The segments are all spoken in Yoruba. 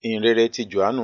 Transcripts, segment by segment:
ìhìnrere ti jòhánù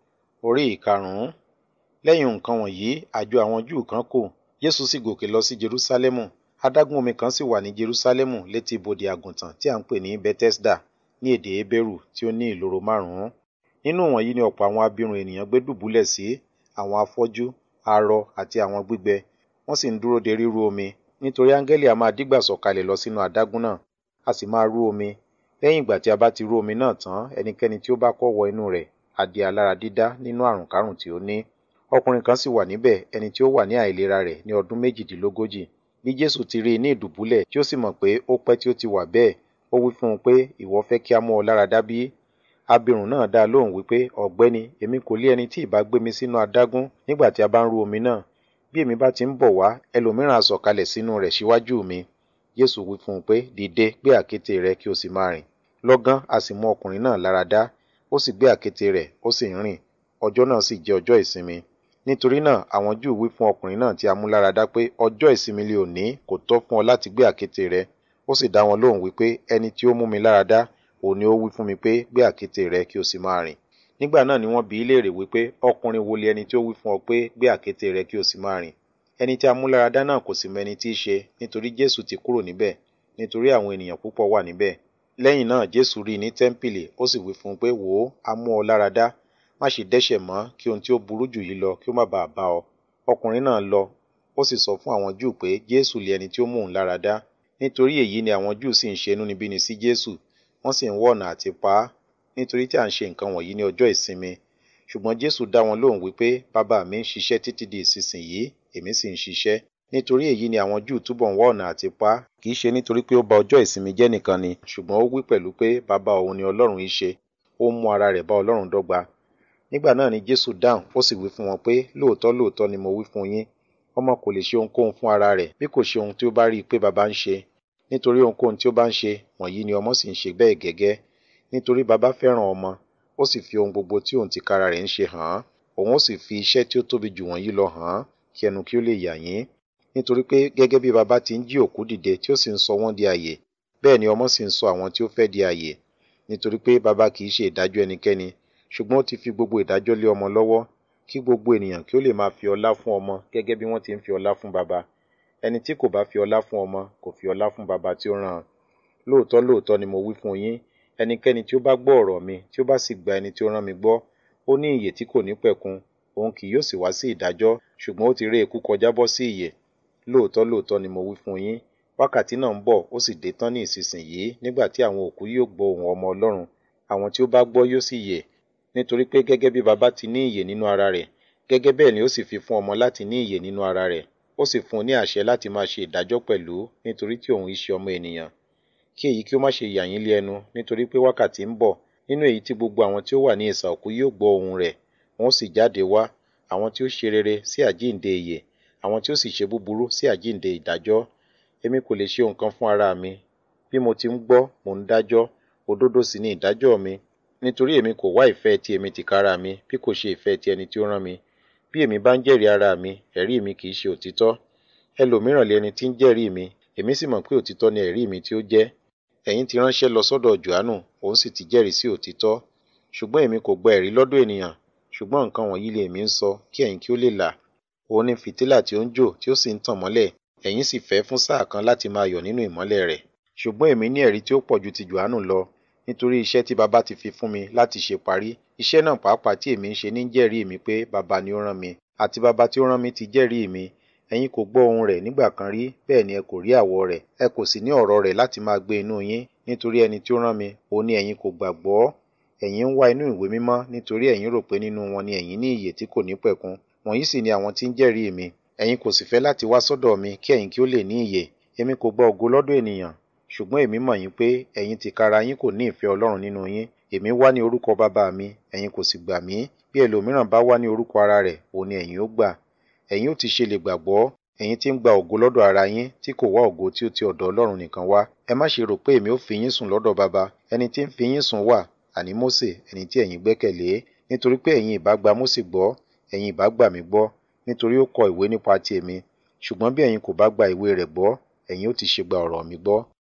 orí ìkarùn-ún lẹ́yìn nǹkan wọ̀nyí àjọ àwọn júù kan kò jésù sì gòkè lọ sí jerúsálẹ́mù adágún omi kan sì wà ní jerúsálẹ́mù létí ibodè àgùntàn tí à ń pè ní bethesda ní èdè hébérù tí ó ní ìloro márùn-ún nínú wọ̀nyí ni ọ̀pọ̀ àwọn abirùn ènìyàn gbé dùbúlẹ̀ sí àwọn afọ́jú arọ àti àwọn gbígbẹ wọ́n sì ń dúró de ríru omi nítorí áńgẹ́lì a máa dígbà sọ̀kalẹ̀ lọ sínú adágún náà a sì máa rú omi lẹ́yìn ìgbà tí a bá ti rú omi náà tán ẹnikẹ́ni tí ó bá kọ́ wọ inú rẹ̀ á di alára dídá nínú àrùn kárùn tí ó ní ọkùnrin kan sì wà níbẹ̀ ẹni tí ó wà ní àìlera rẹ̀ ní ọdún méjìdínlógójì bí jésù ti rí i ní ìdùbúlẹ̀ tí ó sì mọ̀ pé ó pẹ́ tí ó ti wà bẹ́ẹ̀ ó wí fún un pé ìwọ fẹ́ kí a mú ọ lára dá bí abirùn náà dá lóhùn wípé ọ̀gbẹ́ni èmi kò lé ẹni tí ìbá gbé mi sínú adágún nígbà tí a bá ń rú omi náà bí èmi bá ti ń bọ̀ wá ẹlòmíràn á sọ̀kalẹ̀ sínú rẹ̀ síwájú mi jésù wí fún un pé dìde gbé àkéte rẹ kí o sì máa rìn lọ́gán a sì mú ọkùnrin náà lára dá ó sì gbé àkéte rẹ̀ ó sì ń rìn ọjọ́ náà sì jẹ́ ọjọ́ ìsinmi nítorí náà àwọn júù wí fún ọkùnrin náà tí a mú lára dá pé ọjọ́ ìsinmi lè òní kò tọ́ fún ọ láti gbé àkéte rẹ ó sì dá wọn lóhùn wípé ẹni tí ó mú mi lára dá òun ni ó wí fún mi pé gbé àkéte rẹ kí o sì máa rìn nígbà náà ni wọ́n bi í léèrè wípé ọkùnrin wo lé ẹni tí ó wí fún ọ pé gbé àkéte rẹ kí o sì máa rìn ẹni tí a mú lára dá náà kò sì mọ ẹni tí í ṣe nítorí jésù ti kúrò níbẹ̀ nítorí àwọn ènìyàn púpọ̀ wà níbẹ̀ lẹ́yìn náà jésù rí i ní tẹ́ḿpìlì ó sì wí fún un pé wò ó a mú ọ lára dá má ṣe dẹ́ṣẹ̀ mọ́ kí ohun tí ó burú jù yìí lọ kí ó má bàa bá ọ ọkùnrin náà lọ ó sì sọ fún àwọn júù pé jésù lé ẹni tí ó mú òun lára dá nítorí èyí ni àwọn júù sì ń ṣe inúnibíni sí jésù wọ́n sì ń wá ọ̀nà àti pa á nítorí tí à ń ṣe nǹkan wọ̀nyí ní ọjọ́ ìsinmi ṣùgbọ́n jésù dá wọn lóhùn wípé bàbá mi ń ṣiṣẹ́ títí di ìsinsìnyí èmi sì ń ṣiṣẹ́ nítorí èyí ni àwọn júù túbọ̀ ń wá ọ̀nà àti pa á kì í ṣe nítorí pé ó ba ọjọ́ ìsinmi jẹ́ nìkan ni ṣùgbọ́n ó wí pẹ̀lú pé bàbá òun ni ọlọ́run í ṣe ó mú ara rẹ̀ bá ọlọ́run dọ́gba nígbà náà ni jésù dáhùn ó sì wí fún wọn pé lóòótọ́ lóòótọ́ ni mo wí fún yín ọmọ kò lè ṣe ohunkóhun fún ara rẹ̀ bí kò ṣe ohun tí ó bá rí i pé bàbá ń ṣe nítorí ohunkóhun tí ó bá ń ṣe wọ̀nyí ni ọmọ sì ń ṣe bẹ́ẹ̀ gẹ́gẹ́ nítorí bàbá fẹ́ràn ọmọ ó sì fi ohun gbogbo tí òun tìkára rẹ̀ ń ṣe hàn án òun ó sì fi iṣẹ́ tí ó tóbi jù wọ̀nyí lọ hàn án kí ẹnu kí ó lè yà yín nítorí pé gẹ́gẹ́ bí bàbá ti ń jí òkú dìde tí ó sì ń sọ wọ́n di àyè bẹ́ẹ̀ ni ọmọ sì ń sọ àwọn tí ó fẹ́ di àyè nítorí pé bàbá kì í ṣe ìdájọ́ ẹnikẹ́ni ṣùgbọ́n ó ti fi gbogbo ìdájọ́ lé ọmọ lọ́wọ́ kí gbogbo ènìyàn kí ó lè máa fi ọlá fún ọmọ gẹ́gẹ́ bí wọ́n ti ń fi ọlá fún bàbá ẹni tí kò bá fi ọlá fún ọmọ kò fi ọlá fún bàbá tí ó rán an lóòótọ́ lóòótọ́ ni mo wí fún yín ẹnikẹ́ni tí ó bá gbọ́ ọ̀rọ̀ mi tí ó bá sì gba ẹni tí ó rán mi gbọ́ ó ní ìyè tí kò ní pẹ̀kun òun kì yóò sì wá sí ìdájọ́ ṣùgbọ́n ó ti ré ikú kọjá bọ́ sí ìyè lóòótọ́ lóòótọ́ ni mo wí fún yín wákàtí náà ń bọ̀ ó sì dé tán ní ìsinsìnyí nígbà tí àwọn òkú yóò gbọ́ ohùn ọmọ ọlọ́run àwọn tí ó bá gbọ́ yóò sì yè nítorí pé gẹ́gẹ́ bí baba ti ní ìyè nínú ara rẹ̀ gẹ́gẹ́ bẹ́ẹ̀ ni ó sì fi fún ọmọ láti ní ìyè nínú ara rẹ̀ ó sì fún un ní àṣẹ láti máa ṣe ìdájọ́ pẹ̀lú nítorí tí òun iṣẹ́ ọmọ ènìyàn kí èyí kí ó má ṣe yà yín lé ẹnu nítorí pé wákàtí ń bọ̀ nínú èyí tí gbogbo àwọn tí ó wà ní ìsà òkú yóò gbọ́ ohùn rẹ̀ wọn ó sì jáde wá àwọn tí ó ṣe rere sí àjíǹde ìyè àwọn tí ó sì ṣe búburú sí àjíǹde ìdájọ́ èmi kò lè ṣe nǹkan fún ara mi bí mo ti ń gbọ́ mò ń dájọ́ òdodo sì ni ìdájọ́ mi nítorí èmi kò wá ìfẹ́ ti èmi tìkára mi bí kò ṣe ìfẹ́ ti ẹni tí ó rán mi bí èmi bá ń jẹ́rìí ara mi ẹ̀rí mi kì í ṣe òtítọ́ ẹlòmíràn lé ẹni tí ń jẹ́rìí mi èmi sì mọ̀ pé òtítọ́ ni ẹ̀rí mi tí ó jẹ́ ẹ̀yin ti ránṣẹ́ lọ sọ́dọ̀ Jòhánù òun sì ti jẹ́rìí sí òtítọ́ ṣùgbọ́n èmi kò gba ẹ̀rí lọ́dọ̀ ènìyàn ṣùgbọ́n nǹkan wọ̀nyí lè èmi ń sọ kí ẹ̀yin kí ó lè là òun ni fìtílà tí ó ń jò tí ó sì ń tàn mọ́lẹ̀ ẹ̀yin sì fẹ́ fún sáà kan láti máa yọ̀ nínú ìmọ́lẹ̀ rẹ̀ ṣùgbọ́n èmi ní ẹ̀rí tí ó pọ̀ ju ti Jòhánù lọ nítorí iṣẹ́ tí baba ti fi fún mi láti ṣe parí iṣẹ́ náà pàápàá tí èmi ń ṣe ní jẹ́rìí mi pé baba ni ó rán mi àti baba tí ó rán mi ti jẹ́rìí mi ẹ̀yin kò gbọ́ ohùn rẹ̀ nígbà kan rí bẹ́ẹ̀ ni ẹ kò rí àwọ̀ rẹ̀ ẹ kò sì ní ọ̀rọ̀ rẹ̀ láti máa gbé inú yín nítorí ẹni tí ó rán mi òun ni ẹ̀yin kò gbàgbọ́ ẹ̀yin ń wá inú ìwé mímọ́ nítorí ẹ̀yin rò pé nínú wọn ni ẹ̀yin ní ìyè tí kò ní pẹ̀kun wọ̀nyí sì ni àwọn tí ń jẹ́rìí mi ẹ̀yin kò sì fẹ́ láti wá sọ́dọ̀ mi kí ẹ̀yin kí ó lè ní ìyè èmi kò gba ògo lọ́dọ̀ ènìyàn ṣùgbọ́n èmi mọ̀ yín pé ẹ̀yin tìkára yín kò ní ìfẹ́ Ọlọ́run nínú yín èmi wá ní orúkọ bàbá mi ẹ̀yin kò sì gbà mí bí ẹlòmíràn bá wá ní orúkọ ara rẹ̀ òun ni ẹ̀yin ó gbà ẹ̀yin ó ti ṣe lè gbàgbọ́ ẹ̀yin tí ń gba ògo lọ́dọ̀ ara yín tí kò wá ògo tí ó ti ọ̀dọ̀ Ọlọ́run nìkan wá ẹ má ṣe rò pé èmi ó fi yín sùn lọ́dọ̀ bàbá ẹni tí ń fi yín sùn wà àní Mósè ẹni tí ẹ̀yin gbẹ́kẹ̀lé nítorí pé ẹ̀yin ìbá gba Mósè gbọ́ ẹ̀yin ìbá gbà mí gbọ́ nítorí ó kọ ìwé nípa ti èmi ṣùgbọ́n bí ẹ̀yin kò bá gba ìwé rẹ̀ gbọ́ ẹ̀yin ó ti ṣe gba ọ̀rọ̀ mi gbọ́